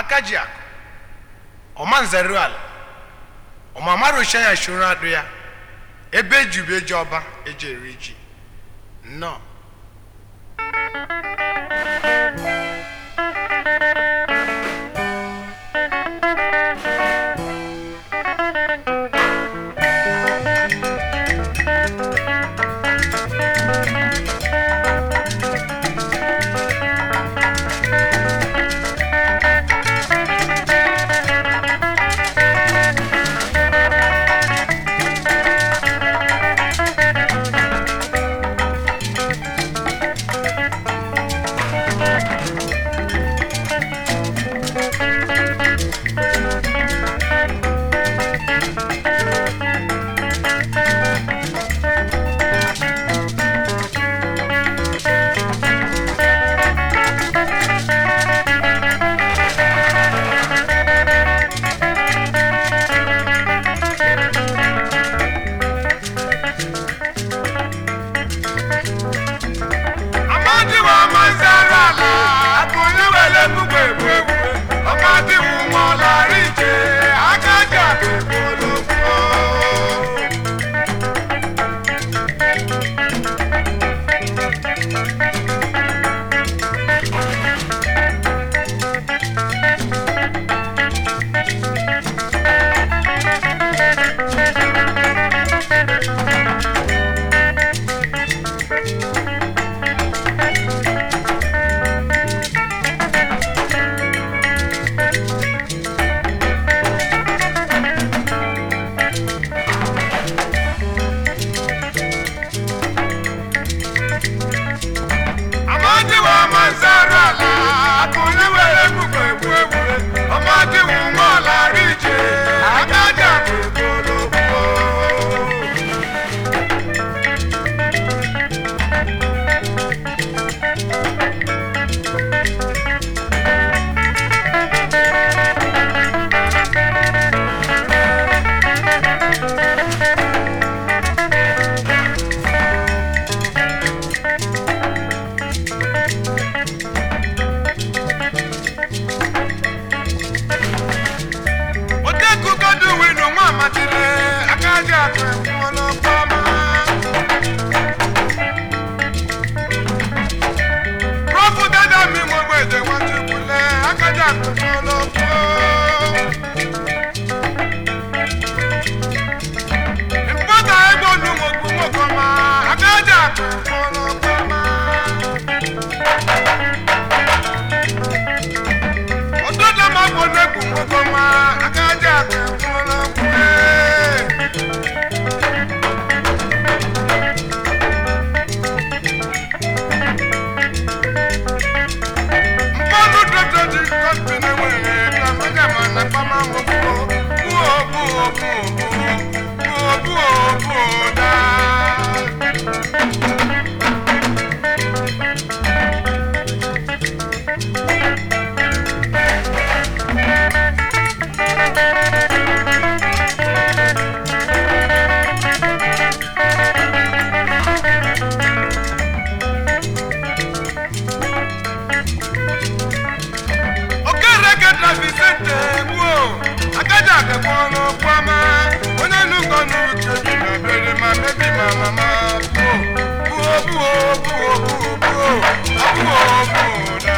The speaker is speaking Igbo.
aka ji akụ ọma nzeru ala ọmama rocha ya shoro adụ ya ebe ejube eji ọba eji eri ji nnọọ amadiwa mazara ala akụnye wele gbugbe egbu egbu ọmadiwu nwọlarị ije akaja egbologbo amadiwa mazara ala akụnye wele gbugbe egbu egbu ọmadiwu nwọlarị ije akaja egbologbo odekugodu winu nwa amadire akaja egbologbo Rọ́pù dáadáa mi mo gbé èdè wọn ti kulẹ̀ akaja egbologbo. Ìpọ́tà ẹgbọ́nu mo gbú mo kọ́ ma akaja egbologbo ma. Òdodo ma gbọ́dọ̀ egwu mo kọ́ ma akaja egbologbo. Mmanụ dodo dị kọmpini nwere ka onye ma na kpama m buo buo buo buo buo buo buo daa. okereke trafisete gbuo akaja akekpọrọ kwama onye nụkọ n'uche bi na bere ma mebi ma mama buo buo buo buo buo buo buo buo da